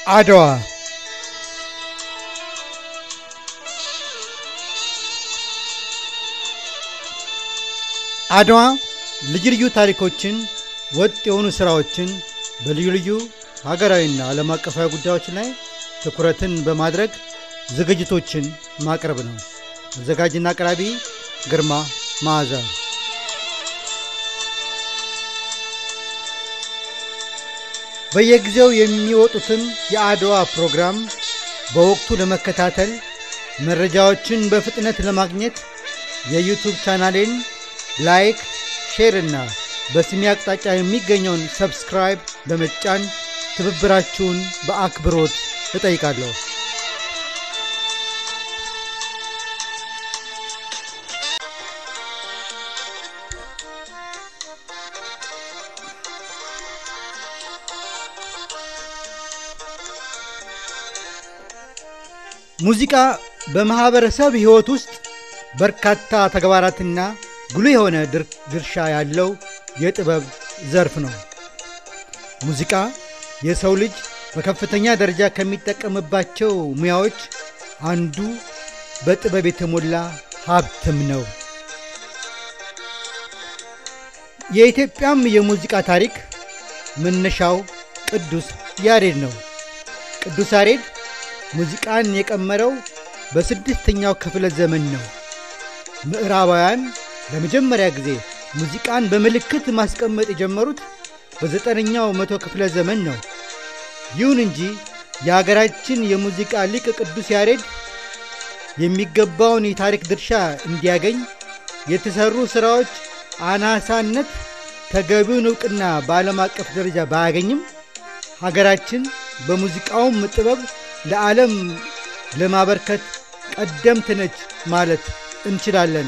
አድዋ አድዋ ልዩ ልዩ ታሪኮችን ወጥ የሆኑ ሥራዎችን በልዩ ልዩ ሀገራዊና ዓለም አቀፋዊ ጉዳዮች ላይ ትኩረትን በማድረግ ዝግጅቶችን ማቅረብ ነው። አዘጋጅና አቅራቢ ግርማ መዓዛ። በየጊዜው የሚወጡትን የአድዋ ፕሮግራም በወቅቱ ለመከታተል መረጃዎችን በፍጥነት ለማግኘት የዩቱብ ቻናሌን ላይክ፣ ሼር እና በስሜ አቅጣጫ የሚገኘውን ሰብስክራይብ በመጫን ትብብራችሁን በአክብሮት እጠይቃለሁ። ሙዚቃ በማኅበረሰብ ሕይወት ውስጥ በርካታ ተግባራትና ጉልህ የሆነ ድርሻ ያለው የጥበብ ዘርፍ ነው። ሙዚቃ የሰው ልጅ በከፍተኛ ደረጃ ከሚጠቀምባቸው ሙያዎች አንዱ በጥበብ የተሞላ ሀብትም ነው። የኢትዮጵያም የሙዚቃ ታሪክ መነሻው ቅዱስ ያሬድ ነው። ቅዱስ ያሬድ ሙዚቃን የቀመረው በስድስተኛው ክፍለ ዘመን ነው። ምዕራባውያን ለመጀመሪያ ጊዜ ሙዚቃን በምልክት ማስቀመጥ የጀመሩት በዘጠነኛው መቶ ክፍለ ዘመን ነው። ይሁን እንጂ የአገራችን የሙዚቃ ሊቅ ቅዱስ ያሬድ የሚገባውን የታሪክ ድርሻ እንዲያገኝ የተሠሩ ሥራዎች አናሳነት ተገቢውን ዕውቅና በዓለም አቀፍ ደረጃ ባያገኝም ሀገራችን በሙዚቃውም ጥበብ ለዓለም ለማበርከት ቀደምት ነች ማለት እንችላለን።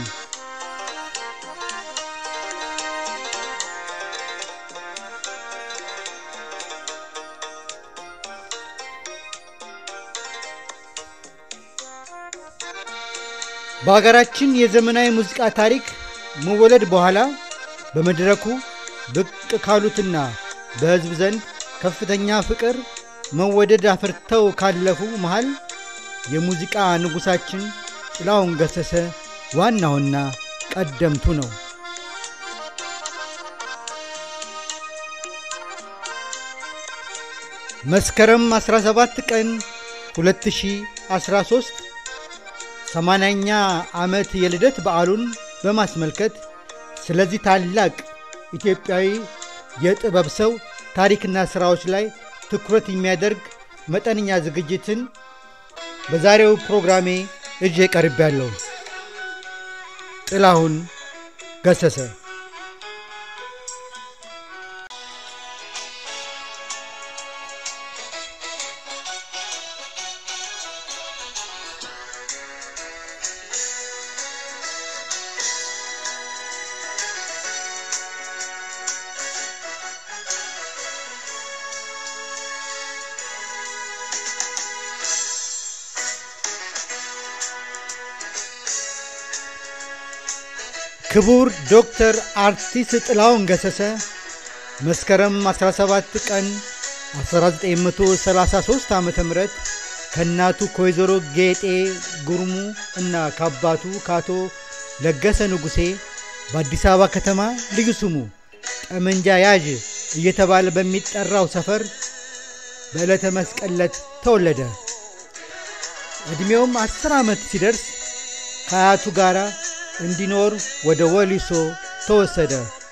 በሀገራችን የዘመናዊ ሙዚቃ ታሪክ መወለድ በኋላ በመድረኩ ብቅ ካሉትና በሕዝብ ዘንድ ከፍተኛ ፍቅር መወደድ አፍርተው ካለፉ መሃል የሙዚቃ ንጉሣችን ጥላሁን ገሰሰ ዋናውና ቀደምቱ ነው። መስከረም 17 ቀን 2013 ሰማንያኛ ዓመት የልደት በዓሉን በማስመልከት ስለዚህ ታላቅ ኢትዮጵያዊ የጥበብ ሰው ታሪክና ሥራዎች ላይ ትኩረት የሚያደርግ መጠነኛ ዝግጅትን በዛሬው ፕሮግራሜ እጄ ቀርቤያለሁ። ጥላሁን ገሰሰ ክቡር ዶክተር አርቲስት ጥላሁን ገሰሰ መስከረም 17 ቀን 1933 ዓ ም ከእናቱ ከወይዘሮ ጌጤ ጉርሙ እና ከአባቱ ከአቶ ለገሰ ንጉሴ በአዲስ አበባ ከተማ ልዩ ስሙ ጠመንጃ ያዥ እየተባለ በሚጠራው ሰፈር በዕለተ መስቀል ዕለት ተወለደ። ዕድሜውም አስር ዓመት ሲደርስ ከአያቱ ጋር እንዲኖር ወደ ወሊሶ ተወሰደ።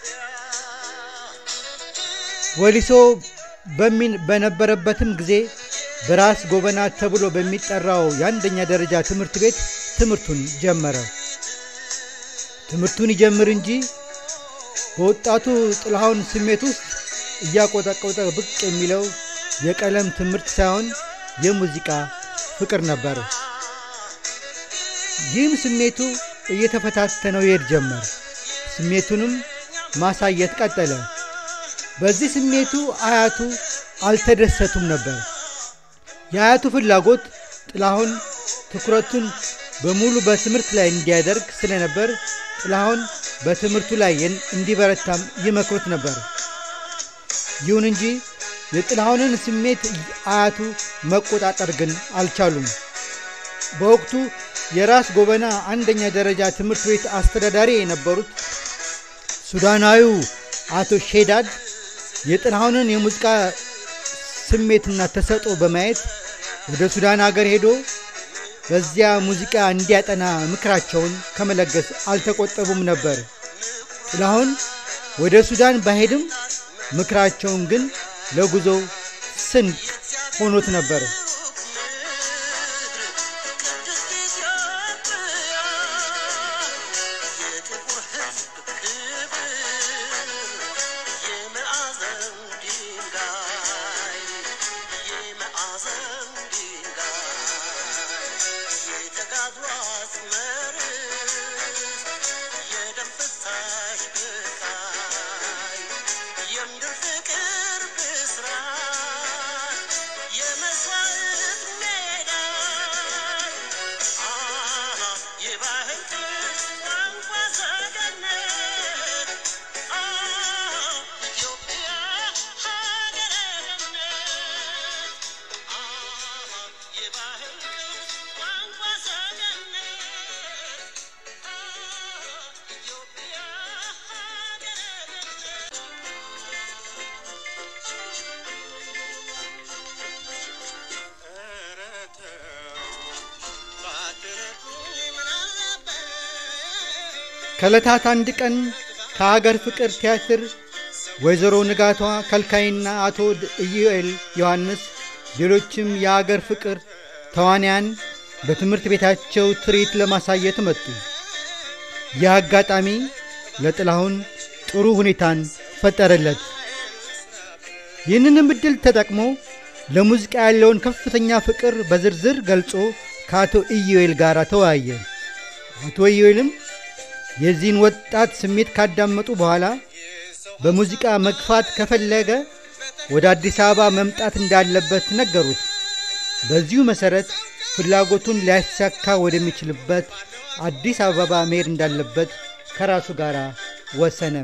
ወሊሶ በነበረበትም ጊዜ በራስ ጎበና ተብሎ በሚጠራው የአንደኛ ደረጃ ትምህርት ቤት ትምህርቱን ጀመረ። ትምህርቱን ይጀምር እንጂ በወጣቱ ጥላሁን ስሜት ውስጥ እያቆጠቆጠ ብቅ የሚለው የቀለም ትምህርት ሳይሆን የሙዚቃ ፍቅር ነበር። ይህም ስሜቱ እየተፈታተነው ይሄድ ጀመር። ስሜቱንም ማሳየት ቀጠለ። በዚህ ስሜቱ አያቱ አልተደሰቱም ነበር። የአያቱ ፍላጎት ጥላሁን ትኩረቱን በሙሉ በትምህርት ላይ እንዲያደርግ ስለነበር ጥላሁን በትምህርቱ ላይ እንዲበረታም ይመክሩት ነበር። ይሁን እንጂ የጥላሁንን ስሜት አያቱ መቆጣጠር ግን አልቻሉም። በወቅቱ የራስ ጎበና አንደኛ ደረጃ ትምህርት ቤት አስተዳዳሪ የነበሩት ሱዳናዊው አቶ ሼዳድ የጥላሁንን የሙዚቃ ስሜትና ተሰጦ በማየት ወደ ሱዳን አገር ሄዶ በዚያ ሙዚቃ እንዲያጠና ምክራቸውን ከመለገስ አልተቆጠቡም ነበር። ጥላሁን ወደ ሱዳን ባሄድም ምክራቸውን ግን ለጉዞው ስንቅ ሆኖት ነበር። ከዕለታት አንድ ቀን ከአገር ፍቅር ቲያትር ወይዘሮ ንጋቷ ከልካይና አቶ ኢዩኤል ዮሐንስ ሌሎችም የአገር ፍቅር ተዋንያን በትምህርት ቤታቸው ትርኢት ለማሳየት መጡ። ይህ አጋጣሚ ለጥላሁን ጥሩ ሁኔታን ፈጠረለት። ይህንንም ዕድል ተጠቅሞ ለሙዚቃ ያለውን ከፍተኛ ፍቅር በዝርዝር ገልጾ ከአቶ ኢዩኤል ጋር ተወያየ። አቶ ኢዩኤልም የዚህን ወጣት ስሜት ካዳመጡ በኋላ በሙዚቃ መግፋት ከፈለገ ወደ አዲስ አበባ መምጣት እንዳለበት ነገሩት። በዚሁ መሠረት ፍላጎቱን ሊያሳካ ወደሚችልበት አዲስ አበባ መሄድ እንዳለበት ከራሱ ጋር ወሰነ።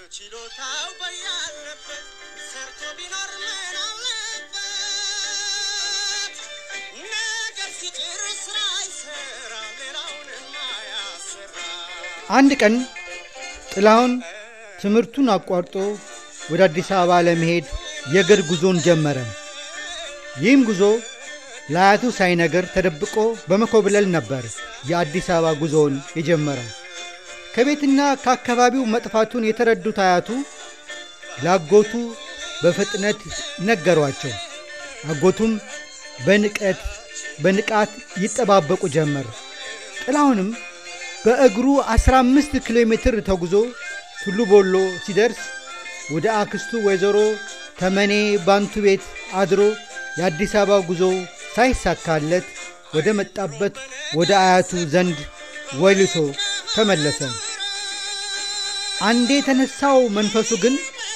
አንድ ቀን ጥላሁን ትምህርቱን አቋርጦ ወደ አዲስ አበባ ለመሄድ የእግር ጉዞን ጀመረ። ይህም ጉዞ ለአያቱ ሳይነገር ተደብቆ በመኮብለል ነበር የአዲስ አበባ ጉዞውን የጀመረው። ከቤትና ከአካባቢው መጥፋቱን የተረዱት አያቱ ለአጎቱ በፍጥነት ነገሯቸው። አጎቱም በንቀት በንቃት ይጠባበቁ ጀመር። ጥላሁንም በእግሩ 15 ኪሎ ሜትር ተጉዞ ቱሉ ቦሎ ሲደርስ ወደ አክስቱ ወይዘሮ ተመኔ ባንቱ ቤት አድሮ የአዲስ አበባ ጉዞ ሳይሳካለት ወደ መጣበት ወደ አያቱ ዘንድ ወልቶ ተመለሰ። አንዴ የተነሳው መንፈሱ ግን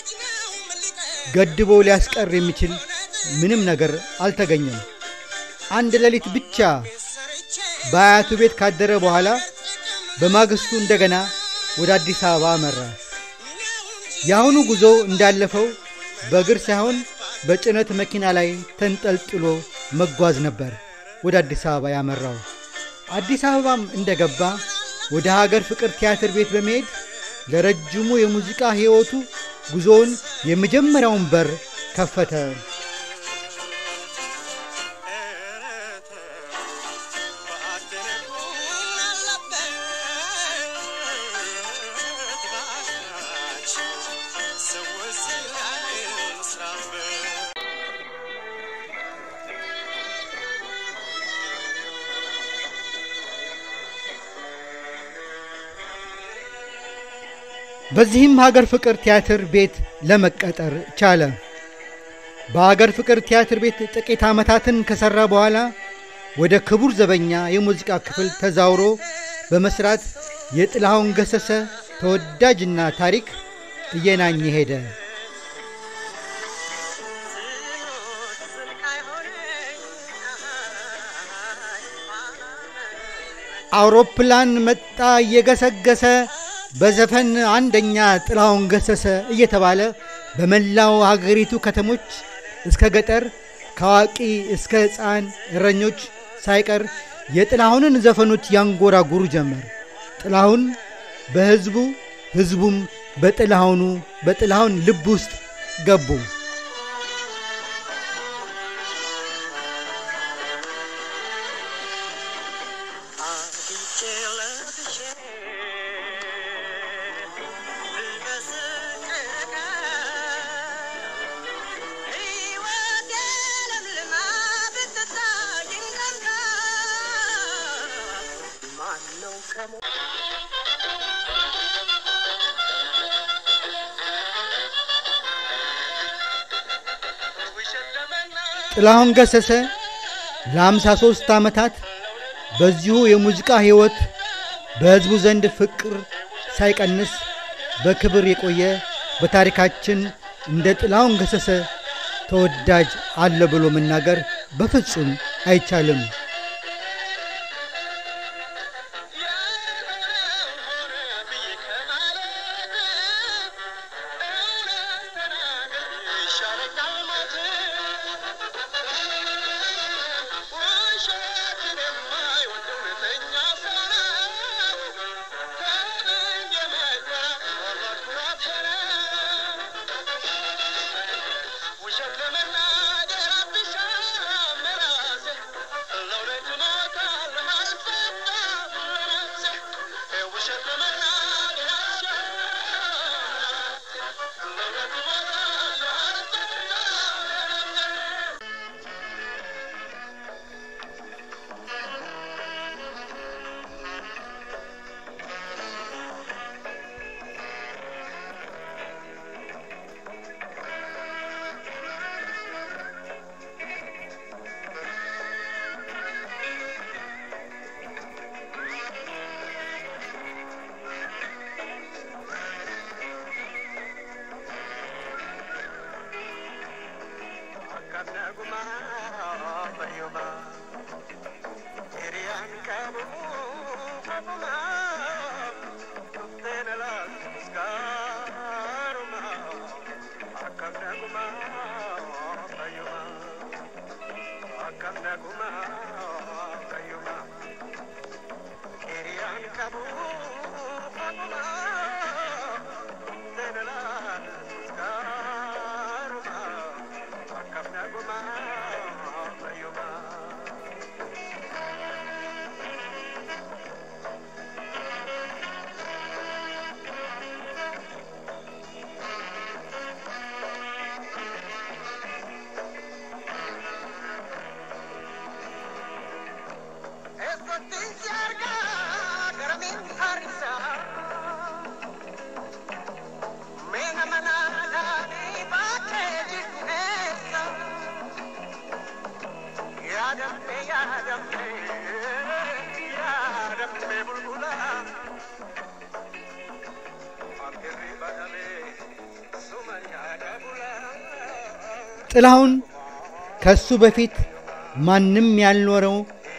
ገድቦ ሊያስቀር የሚችል ምንም ነገር አልተገኘም። አንድ ሌሊት ብቻ በአያቱ ቤት ካደረ በኋላ በማግስቱ እንደገና ወደ አዲስ አበባ አመራ። የአሁኑ ጉዞ እንዳለፈው በእግር ሳይሆን በጭነት መኪና ላይ ተንጠልጥሎ መጓዝ ነበር ወደ አዲስ አበባ ያመራው። አዲስ አበባም እንደገባ ወደ ሀገር ፍቅር ቲያትር ቤት በመሄድ ለረጅሙ የሙዚቃ ሕይወቱ ጉዞውን የመጀመሪያውን በር ከፈተ። በዚህም ሀገር ፍቅር ቲያትር ቤት ለመቀጠር ቻለ። በሀገር ፍቅር ቲያትር ቤት ጥቂት ዓመታትን ከሠራ በኋላ ወደ ክቡር ዘበኛ የሙዚቃ ክፍል ተዛውሮ በመስራት የጥላሁን ገሰሰ ተወዳጅና ታሪክ እየናኘ ሄደ። አውሮፕላን መጣ እየገሰገሰ በዘፈን አንደኛ ጥላሁን ገሰሰ እየተባለ በመላው ሀገሪቱ ከተሞች እስከ ገጠር ከአዋቂ እስከ ሕፃን እረኞች ሳይቀር የጥላሁንን ዘፈኖች ያንጎራጉሩ ጀመር። ጥላሁን በሕዝቡ ሕዝቡም በጥላሁኑ በጥላሁን ልብ ውስጥ ገቡ። ጥላሁን ገሰሰ ለአምሳ ሦስት ዓመታት በዚሁ የሙዚቃ ሕይወት በሕዝቡ ዘንድ ፍቅር ሳይቀንስ በክብር የቆየ በታሪካችን እንደ ጥላሁን ገሰሰ ተወዳጅ አለ ብሎ መናገር በፍጹም አይቻልም። ጥላሁን ከሱ በፊት ማንም ያልኖረው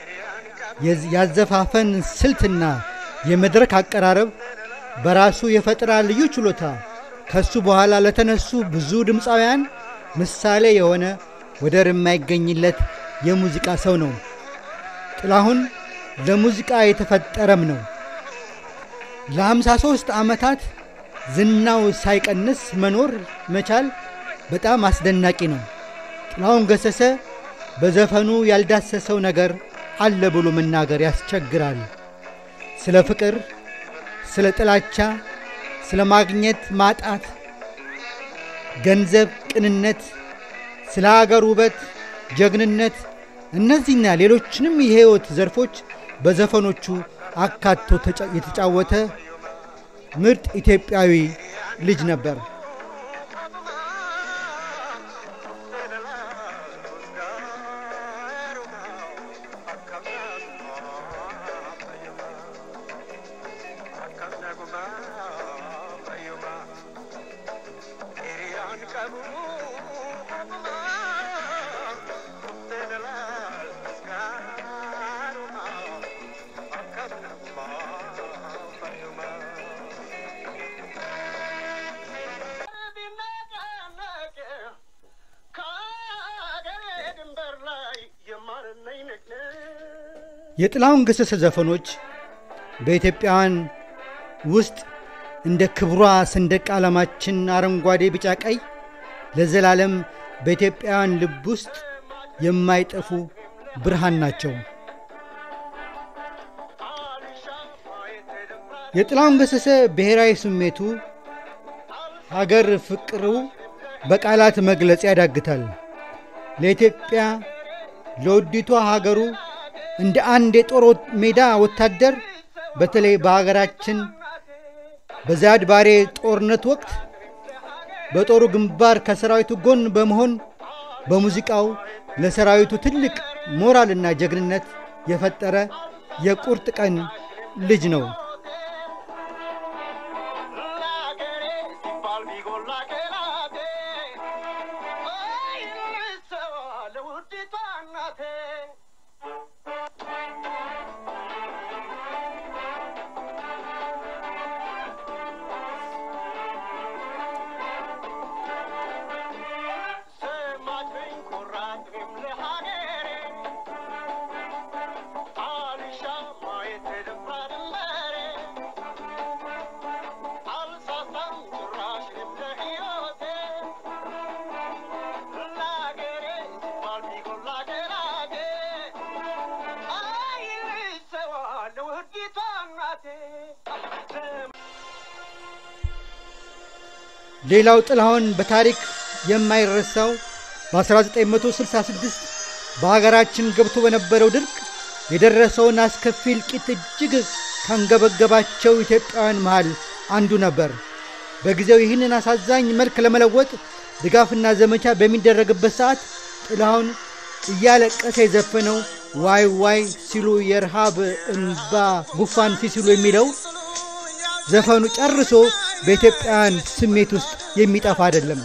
ያዘፋፈን ስልትና የመድረክ አቀራረብ በራሱ የፈጠራ ልዩ ችሎታ ከሱ በኋላ ለተነሱ ብዙ ድምፃውያን ምሳሌ የሆነ ወደር የማይገኝለት የሙዚቃ ሰው ነው። ጥላሁን ለሙዚቃ የተፈጠረም ነው። ለሃምሳ ሦስት ዓመታት ዝናው ሳይቀንስ መኖር መቻል በጣም አስደናቂ ነው። ጥላሁን ገሰሰ በዘፈኑ ያልዳሰሰው ነገር አለ ብሎ መናገር ያስቸግራል። ስለ ፍቅር፣ ስለ ጥላቻ፣ ስለ ማግኘት ማጣት፣ ገንዘብ፣ ቅንነት፣ ስለ አገር ውበት፣ ጀግንነት እነዚህና ሌሎችንም የሕይወት ዘርፎች በዘፈኖቹ አካቶ የተጫወተ ምርጥ ኢትዮጵያዊ ልጅ ነበር። የጥላሁን ገሰሰ ዘፈኖች በኢትዮጵያውያን ውስጥ እንደ ክብሯ ሰንደቅ ዓላማችን አረንጓዴ፣ ቢጫ፣ ቀይ ለዘላለም በኢትዮጵያውያን ልብ ውስጥ የማይጠፉ ብርሃን ናቸው። የጥላሁን ገሰሰ ብሔራዊ ስሜቱ፣ ሀገር ፍቅሩ በቃላት መግለጽ ያዳግታል። ለኢትዮጵያ ለውዲቷ ሀገሩ እንደ አንድ የጦር ሜዳ ወታደር በተለይ በሀገራችን በዛድ ባሬ ጦርነት ወቅት በጦሩ ግንባር ከሰራዊቱ ጎን በመሆን በሙዚቃው ለሰራዊቱ ትልቅ ሞራልና ጀግንነት የፈጠረ የቁርጥ ቀን ልጅ ነው። ሌላው ጥላሁን በታሪክ የማይረሳው በ1966 በሀገራችን ገብቶ በነበረው ድርቅ የደረሰውን አስከፊ እልቂት እጅግ ካንገበገባቸው ኢትዮጵያውያን መሃል አንዱ ነበር። በጊዜው ይህንን አሳዛኝ መልክ ለመለወጥ ድጋፍና ዘመቻ በሚደረግበት ሰዓት ጥላሁን እያለቀሰ የዘፈነው ዋይ ዋይ ሲሉ የረሃብ እንባ ጉፋን ሲሲሉ የሚለው ዘፈኑ ጨርሶ በኢትዮጵያውያን ስሜት ውስጥ የሚጠፋ አይደለም።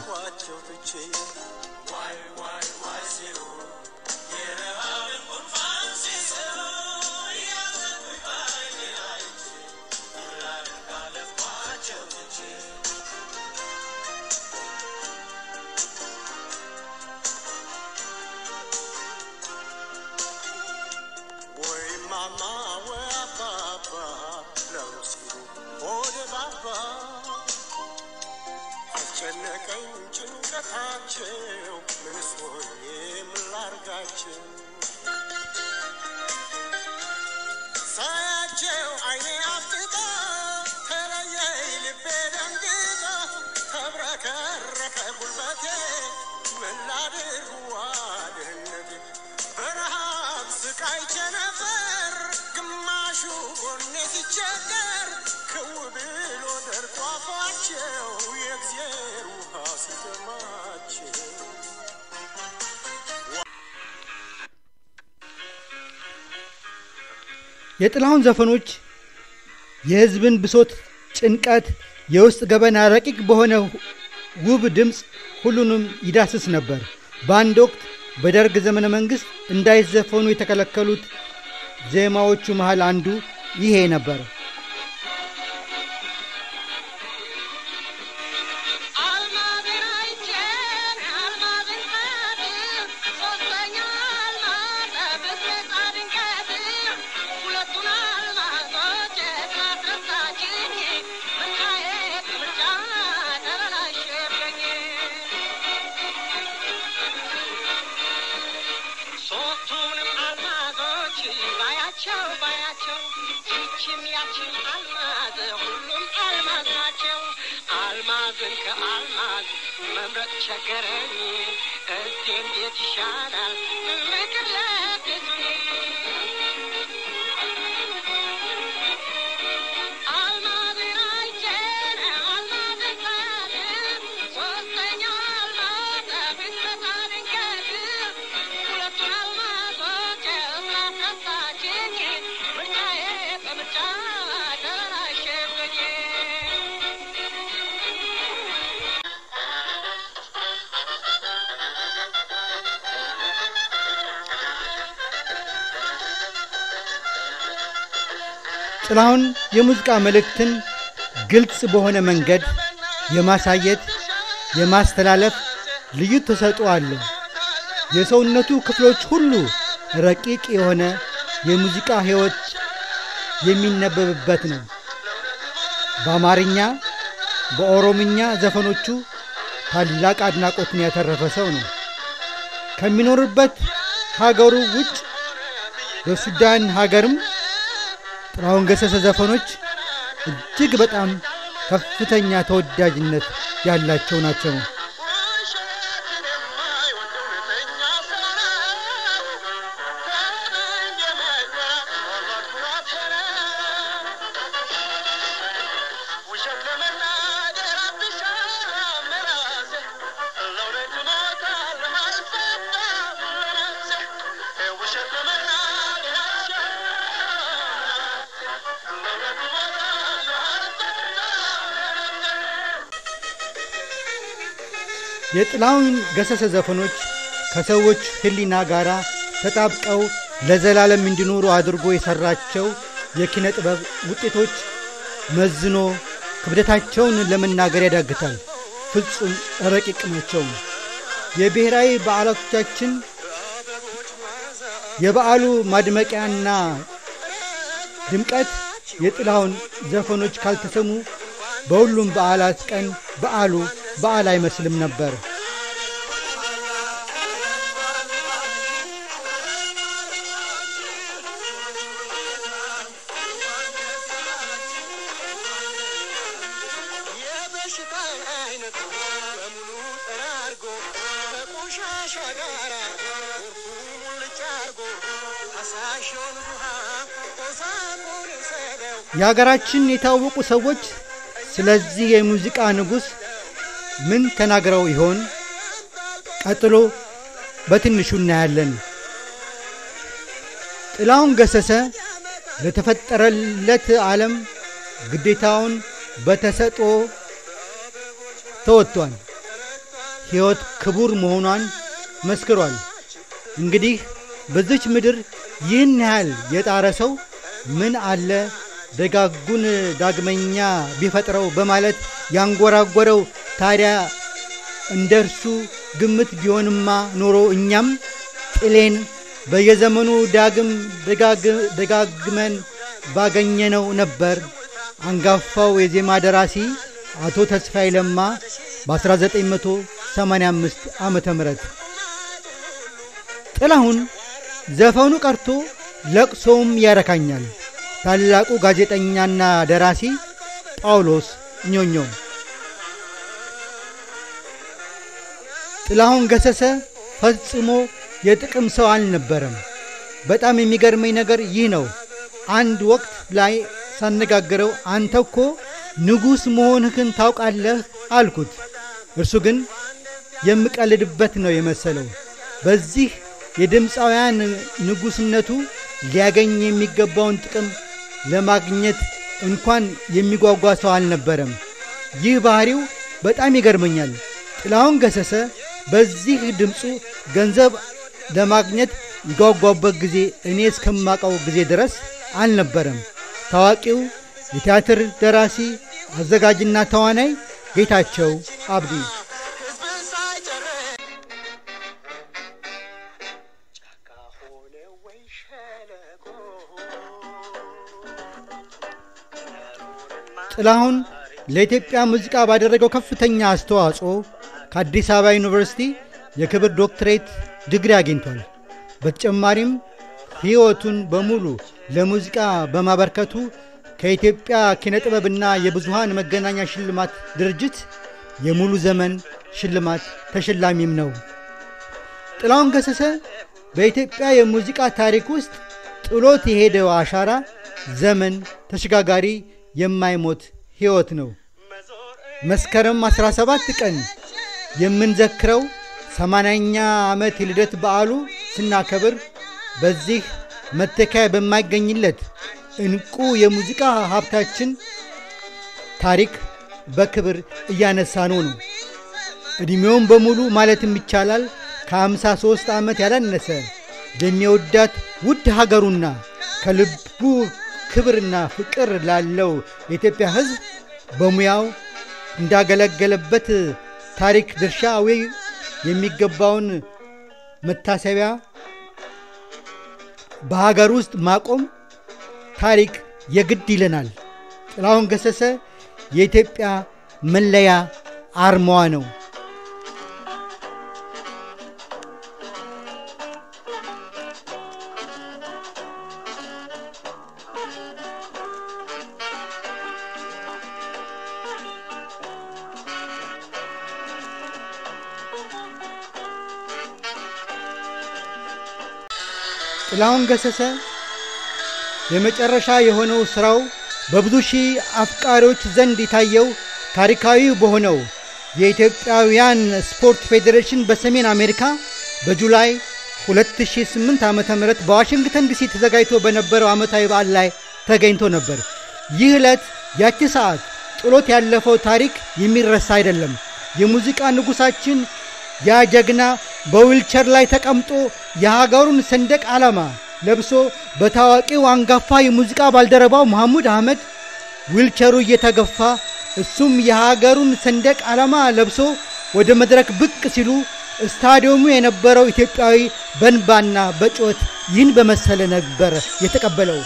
አስጨነቀኝ ጭንቀታቸው ምንስ ሆኜ ምን ላርጋቸው ሳያቸው አይኔ አፍጥጦ ተለየኝ ልቤ ደንግጦ ተብረከረከ ጉልበቴ ምን ላድርግ ዋድህነቴ በረሃብ ስቃይ ቸነፈር ግማሹ ጎኔ ሲቸገር ክው ብሎ ደርቆ አፏቸው የእግዜር ውሃ ሲደማቸው የጥላሁን ዘፈኖች የሕዝብን ብሶት፣ ጭንቀት፣ የውስጥ ገበና ረቂቅ በሆነ ውብ ድምፅ ሁሉንም ይዳስስ ነበር። በአንድ ወቅት በደርግ ዘመነ መንግሥት እንዳይዘፈኑ የተከለከሉት ዜማዎቹ መሃል አንዱ ይሄ ነበር። ሶስቱንም አልማዞች ባያቸው ባያቸው ይችም ያችም አልማዝ ሁሉም አልማዝ ናቸው። አልማዝን ከአልማዝ መምረጥ ቸገረኝ። እስቲ እንዴት ይሻላል ምክር ለግሱኝ። አልማዝን አይቼን አልማዝን ሳልም ሶስተኛው አልማዝ ብትመጣ ድንገት ሁለቱን አልማዞች ስላስረሳችኝ ምርጫዬ በምርጫ ተበላሸብኝ። ጥላሁን የሙዚቃ መልእክትን ግልጽ በሆነ መንገድ የማሳየት የማስተላለፍ ልዩ ተሰጥኦ አለው። የሰውነቱ ክፍሎች ሁሉ ረቂቅ የሆነ የሙዚቃ ሕይወት የሚነበብበት ነው። በአማርኛ በኦሮምኛ ዘፈኖቹ ታላቅ አድናቆትን ያተረፈ ሰው ነው። ከሚኖርበት ሀገሩ ውጭ በሱዳን ሀገርም ጥላሁን ገሰሰ ዘፈኖች እጅግ በጣም ከፍተኛ ተወዳጅነት ያላቸው ናቸው። ውሸትን የማይወድ እውነተኛ ሰው ነው። ከመኝ የማይፈራ ኩራት ውሸት ለመናገር አትሻም ራሴ ለእውነት እሞታለሁ አልፈታም ለነፍሴ ውሸት ለመናገር አትሻም ለእውነት እሞታለሁ አልፈታም ለነፍሴ የጥላሁን ገሰሰ ዘፈኖች ከሰዎች ሕሊና ጋር ተጣብቀው ለዘላለም እንዲኖሩ አድርጎ የሠራቸው የኪነ ጥበብ ውጤቶች መዝኖ ክብደታቸውን ለመናገር ያዳግታል። ፍጹም ረቂቅ ናቸው። የብሔራዊ በዓላቶቻችን የበዓሉ ማድመቂያና ድምቀት የጥላሁን ዘፈኖች ካልተሰሙ በሁሉም በዓላት ቀን በዓሉ በዓል አይመስልም ነበር። የበሽታ አይነት በሙሉ ጠራርጎ ከቆሻሻ ጋር ጎርፉ ሙልጭ አርጎ ፈሳሽውን ውሃ ቆሳቁን ሰደው የሀገራችን የታወቁ ሰዎች ስለዚህ የሙዚቃ ንጉሥ ምን ተናግረው ይሆን? ቀጥሎ በትንሹ እናያለን። ጥላሁን ገሰሰ ለተፈጠረለት ዓለም ግዴታውን በተሰጥኦ ተወጥቷል። ሕይወት ክቡር መሆኗን መስክሯል። እንግዲህ በዚች ምድር ይህን ያህል የጣረ ሰው ምን አለ ደጋጉን ዳግመኛ ቢፈጥረው በማለት ያንጎራጎረው ታዲያ እንደ እርሱ ግምት ቢሆንማ ኖሮ እኛም ጥሌን በየዘመኑ ዳግም ደጋግ- ደጋግመን ባገኘነው ነበር። አንጋፋው የዜማ ደራሲ አቶ ተስፋዬ ለማ በ1985 ዓመተ ምህረት ጥላሁን ዘፈኑ ቀርቶ ለቅሶውም ያረካኛል። ታላቁ ጋዜጠኛና ደራሲ ጳውሎስ ኞኞ ጥላሁን ገሰሰ ፈጽሞ የጥቅም ሰው አልነበረም። በጣም የሚገርመኝ ነገር ይህ ነው። አንድ ወቅት ላይ ሳነጋግረው አንተ እኮ ንጉሥ መሆንህን ታውቃለህ አልኩት። እርሱ ግን የምቀልድበት ነው የመሰለው። በዚህ የድምፃውያን ንጉሥነቱ ሊያገኝ የሚገባውን ጥቅም ለማግኘት እንኳን የሚጓጓ ሰው አልነበረም። ይህ ባህሪው በጣም ይገርመኛል። ጥላሁን ገሰሰ በዚህ ድምፁ ገንዘብ ለማግኘት ይጓጓበት ጊዜ እኔ እስከማውቀው ጊዜ ድረስ አልነበረም። ታዋቂው የቲያትር ደራሲ አዘጋጅና ተዋናይ ጌታቸው አብዲ ሕዝብን ሳይጨርስ ጫካ ሆነ ወይ ሸለቆ ጥላሁን ለኢትዮጵያ ሙዚቃ ባደረገው ከፍተኛ አስተዋጽኦ ከአዲስ አበባ ዩኒቨርሲቲ የክብር ዶክትሬት ዲግሪ አግኝቷል። በተጨማሪም ሕይወቱን በሙሉ ለሙዚቃ በማበርከቱ ከኢትዮጵያ ኪነ ጥበብና የብዙሃን መገናኛ ሽልማት ድርጅት የሙሉ ዘመን ሽልማት ተሸላሚም ነው። ጥላሁን ገሰሰ በኢትዮጵያ የሙዚቃ ታሪክ ውስጥ ጥሎት የሄደው አሻራ ዘመን ተሸጋጋሪ የማይሞት ሕይወት ነው። መስከረም 17 ቀን የምንዘክረው ሰማንያኛ ዓመት የልደት በዓሉ ስናከብር በዚህ መተኪያ በማይገኝለት እንቁ የሙዚቃ ሀብታችን ታሪክ በክብር እያነሳነው ነው። ዕድሜውን በሙሉ ማለትም ይቻላል ከ53 ዓመት ያላነሰ ለሚወዳት ውድ ሀገሩና ከልቡ ክብርና ፍቅር ላለው የኢትዮጵያ ሕዝብ በሙያው እንዳገለገለበት ታሪክ ድርሻዊ የሚገባውን መታሰቢያ በሀገር ውስጥ ማቆም ታሪክ የግድ ይለናል። ጥላሁን ገሰሰ የኢትዮጵያ መለያ አርማዋ ነው። ጥላሁን ገሰሰ የመጨረሻ የሆነው ሥራው በብዙ ሺህ አፍቃሪዎች ዘንድ የታየው ታሪካዊ በሆነው የኢትዮጵያውያን ስፖርት ፌዴሬሽን በሰሜን አሜሪካ በጁላይ 2008 ዓ ም በዋሽንግተን ዲሲ ተዘጋጅቶ በነበረው ዓመታዊ በዓል ላይ ተገኝቶ ነበር። ይህ ዕለት ያቺ ሰዓት ጥሎት ያለፈው ታሪክ የሚረሳ አይደለም። የሙዚቃ ንጉሣችን ያ ጀግና በዊልቸር ላይ ተቀምጦ የሀገሩን ሰንደቅ ዓላማ ለብሶ በታዋቂው አንጋፋ የሙዚቃ ባልደረባው መሐሙድ አህመድ ዊልቸሩ እየተገፋ እሱም የሀገሩን ሰንደቅ ዓላማ ለብሶ ወደ መድረክ ብቅ ሲሉ ስታዲየሙ የነበረው ኢትዮጵያዊ በንባና በጩኸት ይህን በመሰለ ነበር የተቀበለው።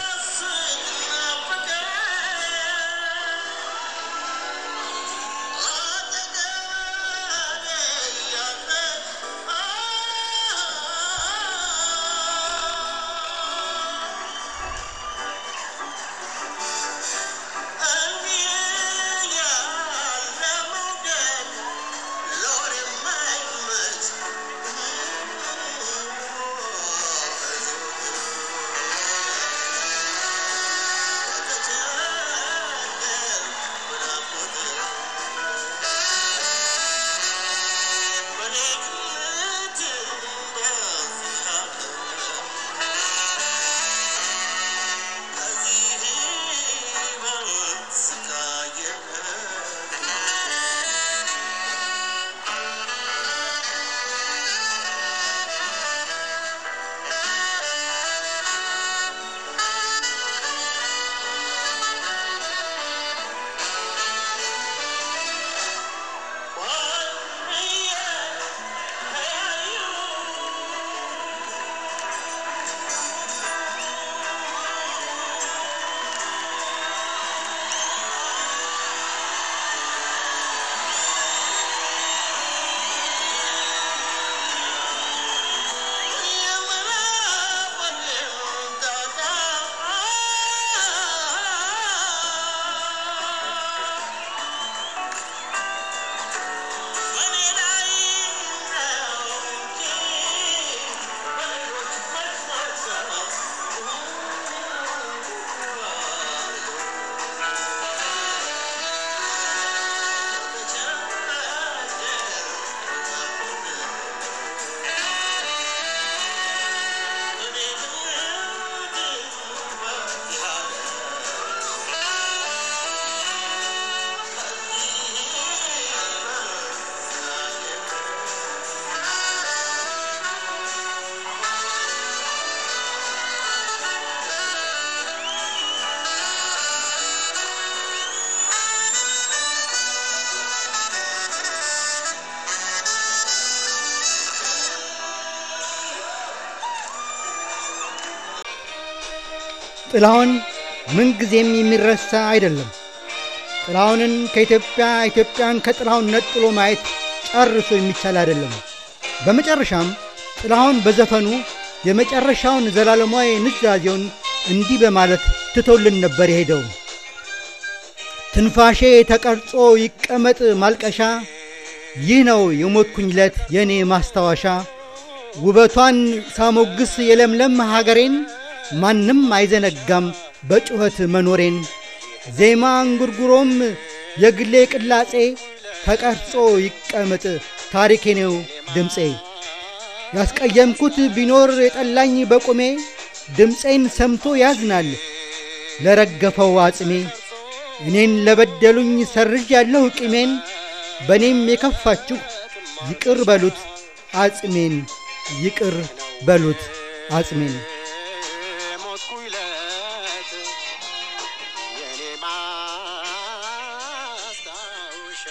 ጥላሁን ምንጊዜም የሚረሳ አይደለም። ጥላሁንን ከኢትዮጵያ ኢትዮጵያን ከጥላሁን ነጥሎ ማየት ጨርሶ የሚቻል አይደለም። በመጨረሻም ጥላሁን በዘፈኑ የመጨረሻውን ዘላለማዊ ንዛዜውን እንዲህ በማለት ትቶልን ነበር የሄደው። ትንፋሼ ተቀርጾ ይቀመጥ ማልቀሻ፣ ይህ ነው የሞትኩኝለት የእኔ ማስታወሻ። ውበቷን ሳሞግስ የለምለም ሀገሬን ማንም አይዘነጋም በጩኸት መኖሬን። ዜማ እንጉርጉሮም የግሌ ቅላጼ ተቀርጾ ይቀመጥ ታሪኬ ነው ድምፄ። ያስቀየምኩት ቢኖር የጠላኝ በቁሜ ድምፄን ሰምቶ ያዝናል ለረገፈው አጽሜ። እኔን ለበደሉኝ ሰርዥ ያለሁ ቂሜን በእኔም የከፋችሁ ይቅር በሉት አጽሜን ይቅር በሉት አጽሜን። ሞትኩለት የኔ ማስታወሻ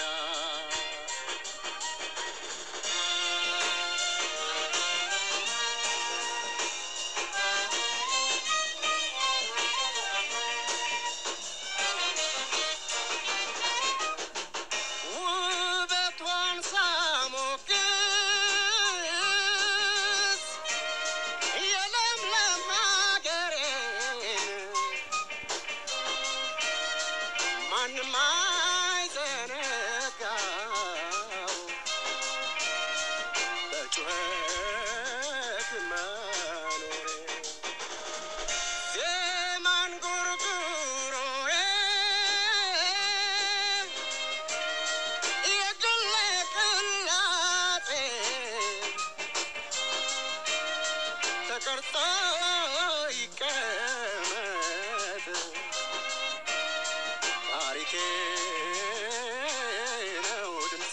ነው ድምፄ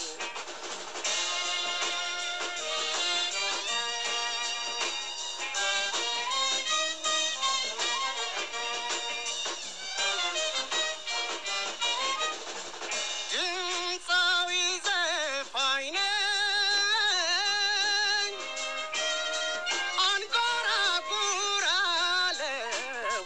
ድምፃዊ ዘፋኝ ነኝ አንጎራጉራለሁ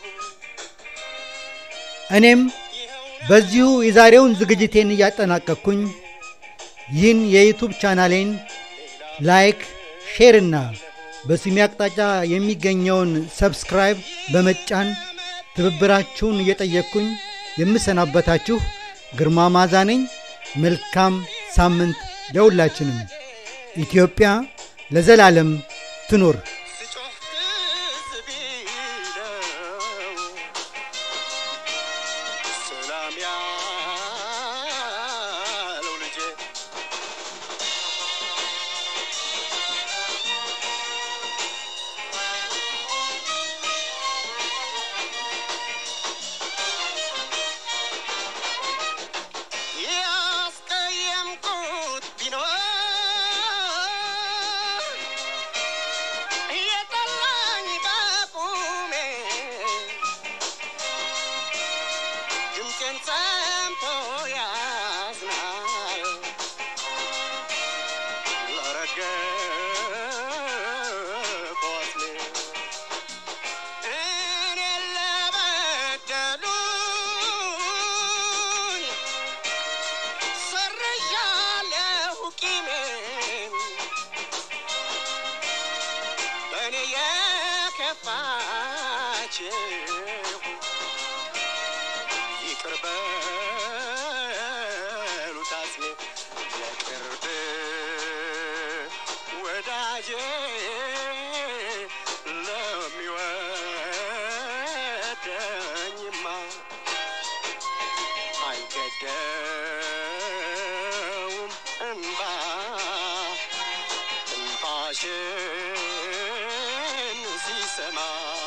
እኔም ይኸው በዚሁ የዛሬውን ዝግጅቴን እያጠናቀቅኩኝ ይህን የዩቱብ ቻናሌን ላይክ፣ ሼር እና በስሜ አቅጣጫ የሚገኘውን ሰብስክራይብ በመጫን ትብብራችሁን እየጠየቅኩኝ የምሰናበታችሁ ግርማ ማዛ ነኝ። መልካም ሳምንት ለሁላችንም። ኢትዮጵያ ለዘላለም ትኖር። ስጮህ ትዝ ቢለው ሰላም ያለው ልጄ ያስቀየምኩት ቢኖር የጠላኝ በቁሜ ድምፄን ሰምቶ ያዝናል ለረገፈው አስሜ እኔን ለበደሉኝ ሰርዣለሁ ቂሜን በእኔ የከፋችሁ ይቅር በሉት አስሜ የቅርብ ወዳጄ ለሚወደኝማ አይገደውም እንባ እንባሽን ሲሰማ